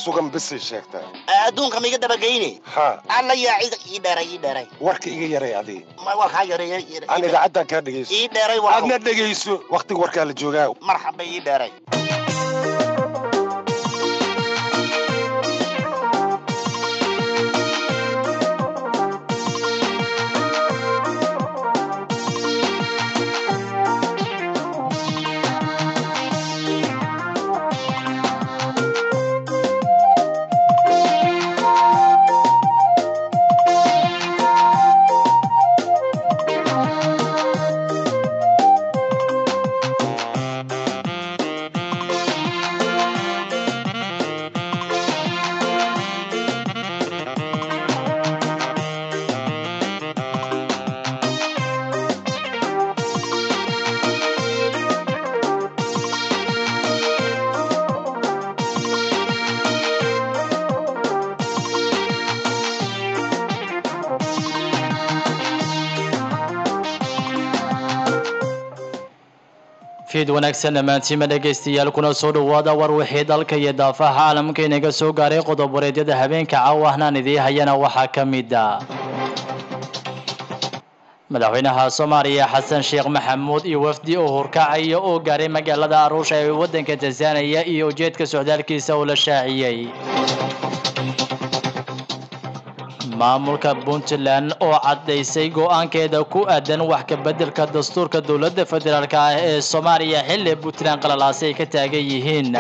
sugan bisay sheegtaa adduunka ma iga dabageyne haa alla yaa cid ii dheeray ii dheeray warka iga yaray adii ma waa kaa yareeya aan idaacaddan kaa dhegayso ii dheeray waa aadna dhegayso wakhtiga warkaa la joogaa marxaba ii dheeray fiid wanaagsan dhammaantiima dhegaystayaal kuna soo dhowaada war wixii dalka iyo daafaha caalamka inaga soo gaaray qodob wareedyada habeenka caawahnaan idii hayana waxaa ka mid a madaxweynaha soomaaliya xasan sheekh maxamuud iyo wafdi oo hurkacaya oo gaaray magaalada aruusha ee waddanka tanzaniya iyo ujeedka socdaalkiisa oo la shaaciyey maamulka puntland oo caddaysay go-aankeeda ku aadan wax ka beddelka dastuurka dowladda federaalk ah ee soomaaliya xilli puntland qalalaasi ay ka taagan yihiin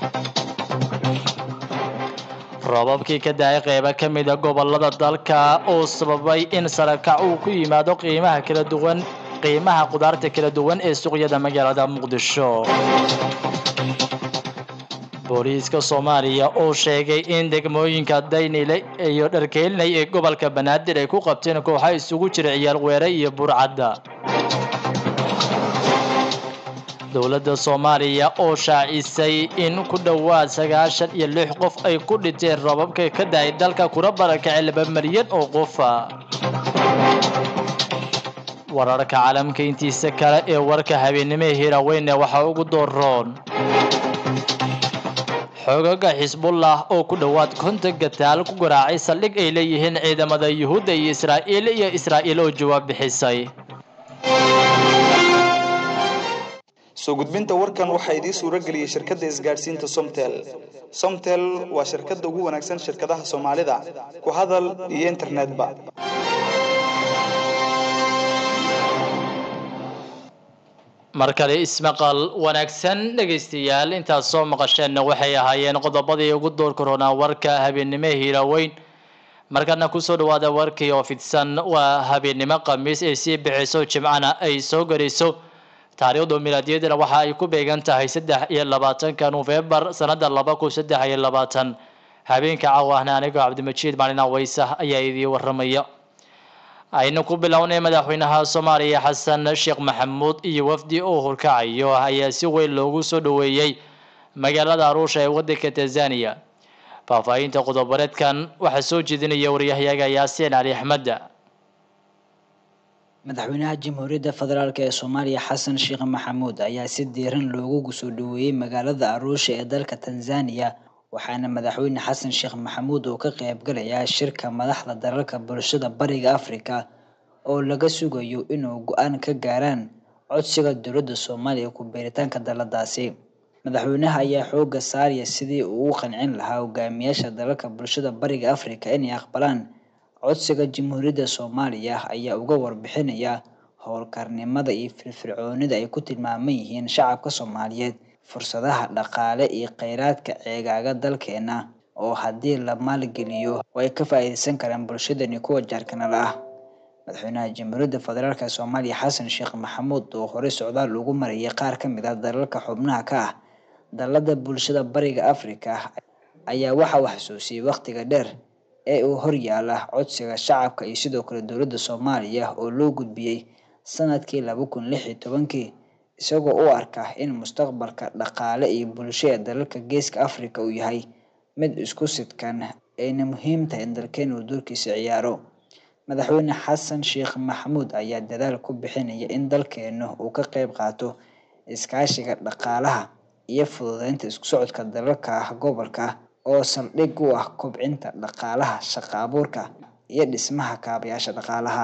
roobabkii ka dahay qeybo ka mida gobolada dalka oo sababay in sarakac uu ku yimaado qiimaha kala duwan qiimaha qudaarta kala duwan ee suuqyada magaalada muqdisho booliiska soomaaliya oo sheegay in degmooyinka daynile iyo dharkeelinay ee gobolka banaadir ay ku qabteen kooxa isugu jira ciyaal weere iyo burcadda dowladda soomaaliya oo shaacisay in ku dhowaad sagaashan iyo lix qof ay ku dhinteen rababka ka dahay dalka kuna barakacay laba malyan oo qofa wararka caalamka intiisa kale ee warka habeennimee hiraweyne waxaa ugu dooroon xoogaga xisbullah oo ku dhowaad konton gataal ku garaacay saldhig ay leeyihiin ciidamada yuhuudda iyo israa'iil iyo israa'iil oo jawaab bixisay soo gudbinta warkan waxaa idiin suuro geliyey shirkadda isgaadhsiinta somtel somtel waa shirkadda ugu wanaagsan shirkadaha soomaalida ku hadal iyo internetba mar kale ismaqal wanaagsan dhegaystayaal intaad soo maqasheenna waxay ahaayeen qodobadii ugu door koronaa warka habeennimo hiiraweyn markana kusoo dhawaada warkii oo fidsan waa habeennimo khamiis ay sii bixiso jimcana ay soo garayso taariikhdu milaadiyadana waxa ay ku beegan tahay saddex iyo labaatanka nofembar sanada laba kun saddex iyo labaatan habeenka cawaahna anigoo cabdimajiid maalin aweysa ayaa idii waramaya aynu ku bilownay madaxweynaha soomaaliya xasan sheekh maxamuud iyo wafdi oo hurkacayo ayaa si weyn loogu soo dhoweeyey magaalada aruusha ee waddanka tanzaniya faahfaahinta qodobareedkan waxaa soo jeedinaya waryahayaga yaasiin cali axmed madaxweynaha jamhuuriyadda federaalk ee soomaaliya xasan sheekh maxamuud ayaa si diiran loogu soo dhoweeyey magaalada aruusha ee dalka tanzaniya waxaana madaxweyne xasan sheekh maxamuud oo ka qaybgalayaa shirka madaxda dalalka bulshada bariga afrika oo laga sugayo inuu go-aan ka gaaraan codsiga dowladda soomaaliya ku beeritaanka daladaasi madaxweynaha ayaa xooga saaraya sidii uu u qancin lahaa hogaamiyaasha dalalka bulshada bariga afrika inay aqbalaan codsiga jamhuuriyadda soomaaliya ayaa uga warbixinaya howlkarnimada iyo firfircoonida ay ku tilmaaman yihiin shacabka soomaaliyeed fursadaha dhaqaale iyo kheyraadka ceegaaga dalkeena oo haddii la maalgeliyo way ka faa'iideysan karaan bulshadani kuwa jaarkanala ah madaxweynaha jamhuuriyadda federaalk soomaaliya xasan sheekh maxamuud oo horey socdaal ugu marayay qaar ka mid ah dalalka xubnaha ka ah dalada bulshada bariga afrika ayaa waxa uu xasuusiyey wakhtiga dheer ee uu horyaala codsiga shacabka iyo sidoo kale dowladda soomaaliya oo loo gudbiyey sanadkii laba kun lix iyo tobankii isagoo u arka in mustaqbalka dhaqaale iyo bulsho ee dalalka geeska afrika uu yahay mid isku sidkan ayna muhiim tahay in dalkeen uu doorkiisa ciyaaro madaxweyne xasan sheekh maxamuud ayaa dadaal ku bixinaya in dalkeenu uu ka qeyb qaato iskaashiga dhaqaalaha iyo fududeynta isku socodka dalalka gobolka oo saldhig u ah kobcinta dhaqaalaha shaqo abuurka iyo dhismaha kaabayaasha dhaqaalaha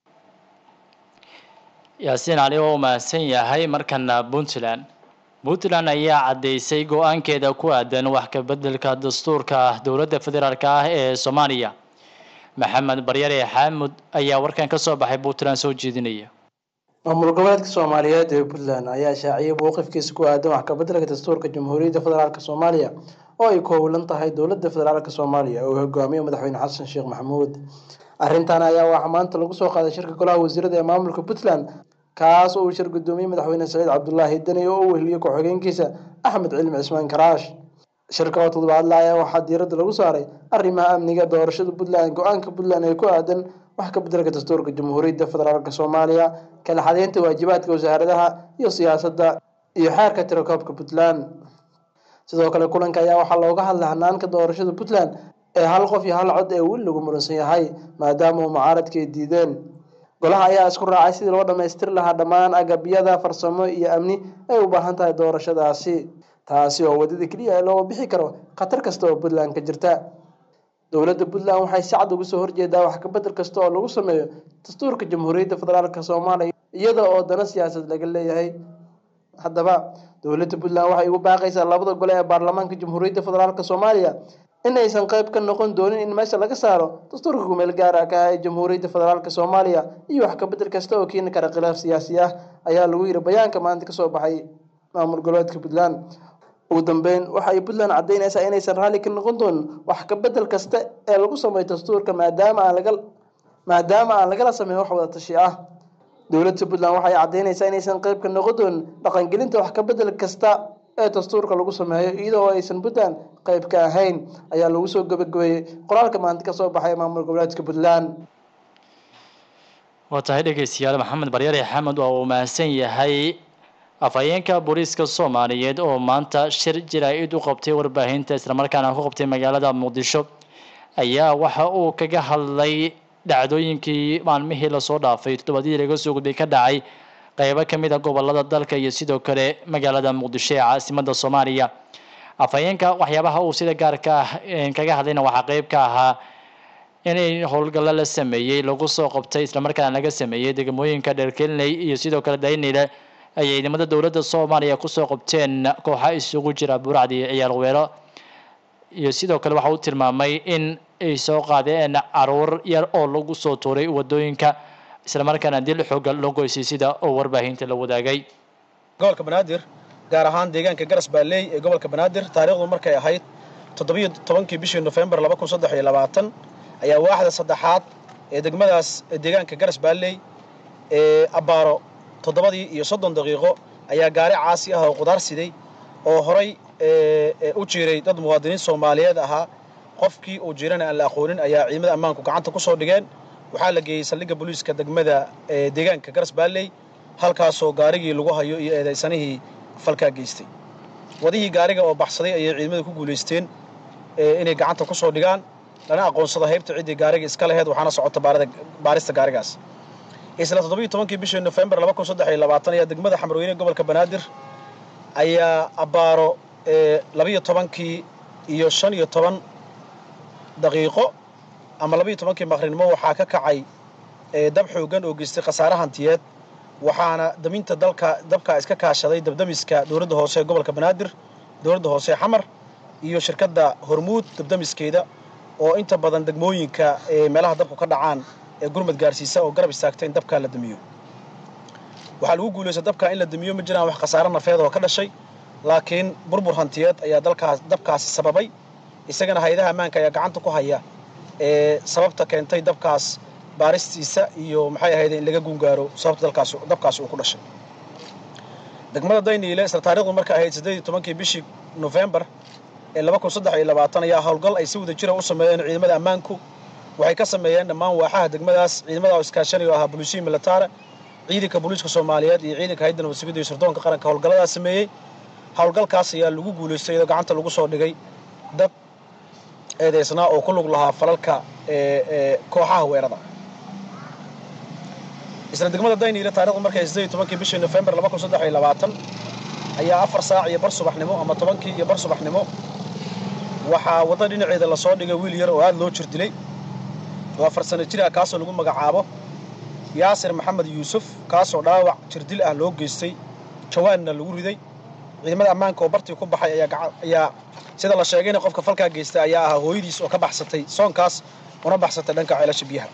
yaasiin cali oo mahadsan yahay markana puntland puntland ayaa caddeysay go-aankeeda ku aadan wax ka bedelka dastuurka dowladda federaalk ah ee soomaaliya maxamed baryare xaamud ayaa warkan ka soo baxay puntland soo jeedinaya maamul goboleedka soomaaliyeed ee puntland ayaa shaaciyay mowqifkiisa ku aadan wax kabeddelka dastuurka jamhuuriyadda federaalk soomaaliya oo ay ku howlan tahay dowladda federaalk soomaaliya oo hogaamiyo madaxweyne xasan sheekh maxamuud arrintan ayaa waxaa maanta lagu soo qaaday shirka golaha wasiirada ee maamulka puntland kaas oo uu shir gudoomiyey madaxweyne saciid cabdulaahi deni oo u weheliyey ku-xigeenkiisa axmed cilmi cismaan karaash shirka oo toddobaadla ayaa waxaa diiradda lagu saaray arrimaha amniga doorashada puntland go-aanka puntland ee ku aadan wax ka bedelka dastuurka jamhuuriyadda federaalk soomaaliya kala xadeynta waajibaadka wasaaradaha iyo siyaasadda iyo xeerka tirakoobka puntland sidoo kale kulanka ayaa waxaa looga hadlay hanaanka doorashada puntland ee hal qof iyo hal cod ee weli lagu muransan yahay maadaama uu mucaaradka ay diideen golaha ayaa isku raacay sidii loo dhammaystiri lahaa dhammaan agabyada farsamo iyo amni ay u baahan tahay doorashadaasi taasi oo wadada keliya ee looga bixi karo khatar kasta oo puntland ka jirta dowladda puntland waxay si cad uga soo horjeedaa wax kabedel kasta oo lagu sameeyo dastuurka jamhuuriyadda federaalk soomaaliya iyada oo dana siyaasad laga leeyahay haddaba dowladda puntland waxay ugu baaqaysaa labada gole ee baarlamaanka jamhuuriyadda federaalk soomaaliya in aysan qayb ka noqon doonin in meesha laga saaro dastuurka kumeel gaar ah ka ah ee jamhuuriyadda federaalk soomaaliya iyo wax kabedel kasta oo keeni kara khilaaf siyaasi ah ayaa lagu yiri bayaanka maanta kasoo baxay maamul goboleedka puntland ugu dambeyn waxa ay puntland caddeynaysaa inaysan raalli ka noqon doonin wax kabedel kasta ee lagu sameeyo dastuurka maadaama aan laga maadaama aan lagala sameyn wax wada tashi ah dowladda puntland waxay caddeynaysaa inaysan qayb ka noqon doonin dhaqangelinta wax kabedel kasta ee dastuurka lagu sameeyo iyadoo aysan puntland qayb ka ahayn ayaa lagu soo gabagabeeyey qoraalka maanta kasoo baxay maamul goboleedka puntland waa tahay dhegeystayaal maxamed baryare xamed waa uu mahadsan yahay afhayeenka booliiska soomaaliyeed oo maanta shir jaraa'id u qabtay warbaahinta islamarkaana ku qabtay magaalada muqdisho ayaa waxa uu kaga hadlay dhacdooyinkii maalmihii lasoo dhaafay toddobadii laga soo gudbay ka dhacay qeybo ka mid a gobolada dalka iyo sidoo kale magaalada muqdisho ee caasimada soomaaliya afhayeenka waxyaabaha uu sida gaarka ah kaga hadlayna waxaa qeyb ka ahaa inay howlgallo la sameeyey lagu soo qabtay islamarkaana laga sameeyey degmooyinka dherkeliney iyo sidoo kale daynile ay ciidamada dowladda soomaaliya kusoo qabteen kooxa isugu jira buracdi iyo ciyaal weelo iyo sidoo kale waxa uu tilmaamay in ay soo qaadeen caruur yar oo lagu soo tuuray wadooyinka islamarkaana dil xooga loo goysay sida oo warbaahinta la wadaagay gobolka banaadir gaar ahaan deegaanka garas baaleey ee gobolka banaadir taariikhdu markay ahayd toddobiyo tobankii bishii nofembar laba kun saddex iyo labaatan ayaa waaxda saddexaad ee degmadaas deegaanka garas baaleey ee abbaaro toddobadii iyo soddon daqiiqo ayaa gaari caasi ah oo qudaar siday oo horay u jiiray dad muwaadiniin soomaaliyeed ahaa qofkii uu jirana aan la aqoonin ayaa ciidamada ammaanku gacanta ku soo dhigeen waxaa la geeyey saldhigga booliiska degmada deegaanka garas baalley halkaasoo gaarigii lagu hayo iyo eedaysanihii falkaa geystay wadihii gaariga oo baxsaday ayay ciidamada ku guulaysteen inay gacanta ku soo dhigaan lana aqoonsado haybta ciddii gaariga iska laheyd waxaana socota baarista gaarigaas isla toddobiyo tobankii bishii nofembar laba kun saddex iyo labaatan ayaa degmada xamarweyne gobolka banaadir ayaa abbaaro labiyo tobankii iyo shan iyo toban daqiiqo ama labiyo tobankii maqrinimo waxaa ka kacay dab xoogan oo geystay khasaare hantiyeed waxaana daminta dalka dabkaa iska kaashaday dabdamiska dowladda hoose ee gobolka banaadir dowladda hoose ee xamar iyo shirkadda hormuud dabdamiskeeda oo inta badan degmooyinka meelaha dabku ka dhacaan ee gurmad gaarsiisa oo garab istaagta in dabkaa la damiyo waxaa lagu guulaysta dabkaa in la damiyo ma jiraan wax khasaare nafeed oo ka dhashay laakiin burbur hantiyeed ayaa dalkaas dabkaasi sababay isagana hay-adaha ammaanka ayaa gacanta ku haya ee sababta keentay dabkaas baaristiisa iyo maxay ahayd in laga gungaaro sababta dalkaas dabkaasi uu ku dhashay degmada dayniile isla taarikhdu marka ahayd siddeed iyo tobankii bishii nofembar ee laba kun saddex iyo labaatan ayaa howlgal ay si wada jira u sameeyeen ciidamada ammaanku waxay ka sameeyeen dhammaan waaxaha degmadaas ciidamada oo iskaashanaya oo ahaa booliisiyi militaare ciidanka booliiska soomaaliyeed iyo ciidanka hayadda nabad sugidda iyo sirdoonka qaranka howlgalladaas sameeyey howlgalkaas ayaa lagu guulaystay iyadoo gacanta lagu soo dhigay dad eedaysnaa oo ku lug lahaa falalka kooxaha weerada isla degmada dayniile taarikhdu markay siddeed iyo tobankii bishii nofembar laba kun saddex iyo labaatan ayaa afar saac iyo bar subaxnimo ama tobankii iyo bar subaxnimo waxaa wadda dhinaceeda lasoo dhigay wiil yar oo aad loo jir dilay oo afar sano jir ah kaasoo lagu magacaabo yaasir maxamed yuusuf kaasoo dhaawac jirdil ah loo geystay jawaanna lagu riday ciidamada ammaanka oo bartii ku baxay ayaa gaca- ayaa sida la sheegayna qofka falkaa geystay ayaa ahaa hooyadiis oo ka baxsatay soonkaas una baxsatay dhanka ceelasha biyaha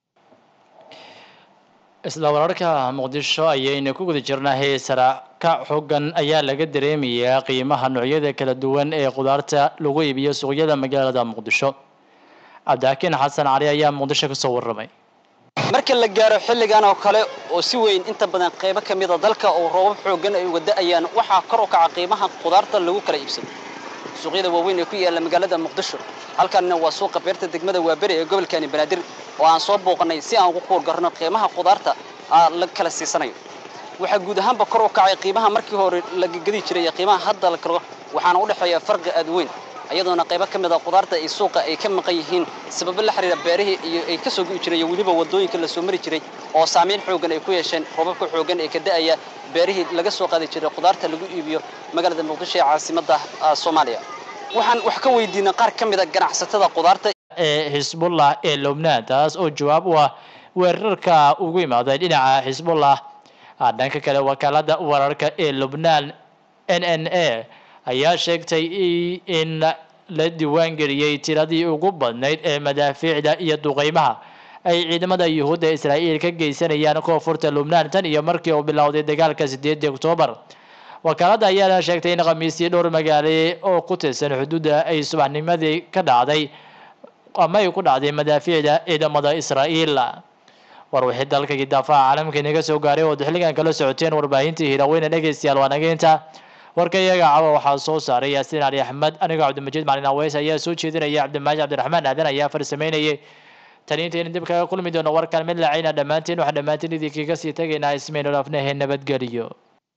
isla wararka muqdisho ayaynu ku guda jirnaa heesara ka xogan ayaa laga dareemayaa qiimaha noocyada kala duwan ee khudaarta lagu iibiyo suuqyada magaalada muqdisho cabdixakiin xasan cali ayaa muqdisho kasoo warramay marka la gaaro xilligan oo kale oo si weyn inta badan qaybo ka mida dalka oo roobab xooggan ay uga da'ayaan waxaa kor u kaca qiimaha khudaarta lagu kala iibsado suuqyada waaweyn ee ku yaalla magaalada muqdisho halkanna waa suuqa beerta degmada waaberi ee gobolkani banaadir oo aan soo booqannay si aan ugu kuurgarno qiimaha khudaarta aa la kala siisanayo waxaa guud ahaanba kor u kacay qiimaha markii hore la gedi jiray iyo qiimaha hadda la karo waxaana u dhexeeya farqi aad weyn iyadoona qaybo ka mid a khudaarta ay suuqa ay ka maqan yihiin sababo la xiriira beerihii iyo ay ka soo gu'i jiray iyo weliba waddooyinka la soo mari jiray oo saamayn xooggan ay ku yeesheen roobabka xooggan ee ka da'aya beerihii laga soo qaadi jiray khudaarta lagu iibiyo magaalada muqdisho ee caasimadda ah, soomaaliya waxaan wax ka weydiinay qaar ka mid a ganacsatada khudaarta ee xisbullah ee lubnaan taas oo jawaab u ah weerarka ugu imaaday dhinaca xisbullah Ah, dhanka kale wakaalada wararka ee lubnaan n n a ayaa sheegtay i- in la diiwaangeliyey tiradii ugu badnayd ee madaafiicda iyo duqeymaha ay ciidamada yuhuudda israa'iil ka geysanayaan koonfurta lubnaan tan iyo markii uu bilowday dagaalka sideedii oktoobar wakaaladda ayaana sheegtay in khamiistii dhowr magaale oo ku tirsan xuduudda ay subaxnimadii ka dhacday ama ay ku dhacday madaafiicda ciidamada israa'iil war wixii dalka iyo daafaha caalamka inaga soo gaaray oo xilligan kala socoteen warbaahintii hiraweyne dhegeystayaal waa naga inta warka iyaga caba waxaa soo saaray yaasiin cali axmed anigoo cabdimajiid macalin aweys ayaa soo jeedinaya cabdimaaji cabdiraxmaan aadan ayaa farsameynayay tani intaynu dib kaga kulmi doono warkan mid lacayna dhammaantiin waxaa dhammaantiin idinkaga sii tegaynaa ismaynu dhaafnahe nabadgeliyo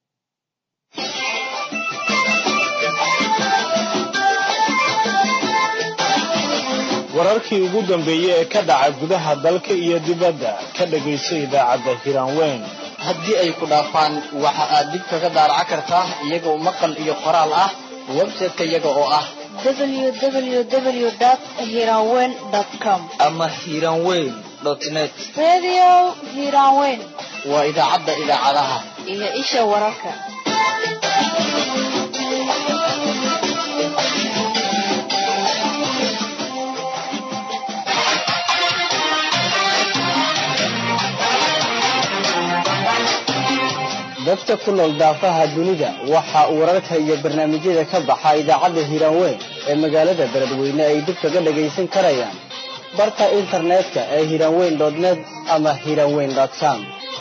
wararkii ugu dambeeyey ee ka dhaca gudaha dalka iyo dibadda ka dhegayso idaacadda hiraanweyn haddii ay ku dhaafaan waxa aad dib kaga daaraca kartaa iyagoo maqal iyo qoraal ah website-ka iyaga oo ah www.hiranweyn.com ama hiranweyn net Radio Hiranweyn waa idaacadda idaacadaha iyo isha wararka. dadka ku nool daafaha dunida waxa uu wararka iyo barnaamijyada ka baxa idaacadda hiranweyn ee magaalada beledweyne ay dib kaga dhagaysan karayaan barka internetka ee hiranweyn net ama hiranweyn com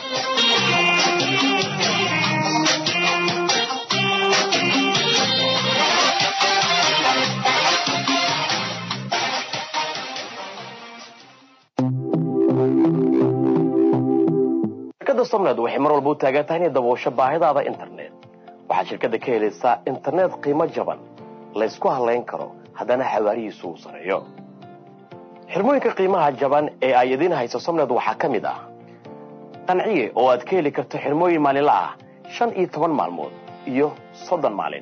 shirkadda somned waxay mar walba u taagan tahay inay daboosho baahidaada internet waxaad shirkadda ka helaysaa internet qiimo jaban laysku halayn karo haddana xawaarihiisu uu sareeyo xirmooyinka qiimaha jaban ee ay idiin hayso somned waxaa ka mid ah qanciye oo aad ka heli karto xirmooyin maalinla ah shan iyo toban maalmood iyo soddon maalin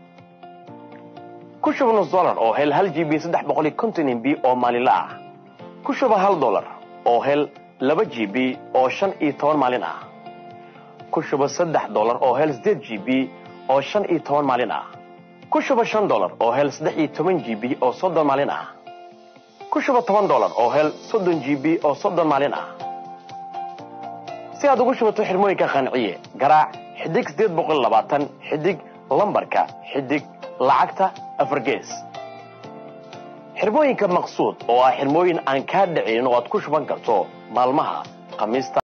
ku shuba nus dolar oo hel hal g b saddex boqol iyo konton mb oo maalinla ah ku shuba hal dolar oo hel laba g b oo shan iyo toban maalin ah ku shuba saddex dolar oo hel sideed g b oo shan iyo toban maalin ah ku shuba shan dolar oo hel saddex iyo toban g b oo soddon maalin ah ku shuba toban dolar oo hel soddon g b oo soddon maalin ah si aad ugu shubato xirmooyinka qanciye garaac xidig sideed boqol labaatan xidig lambarka xidig lacagta afar gees xirmooyinka maqsuud oo ah xirmooyin aan kaa dhicin oo aad ku shuban karto maalmaha khamiista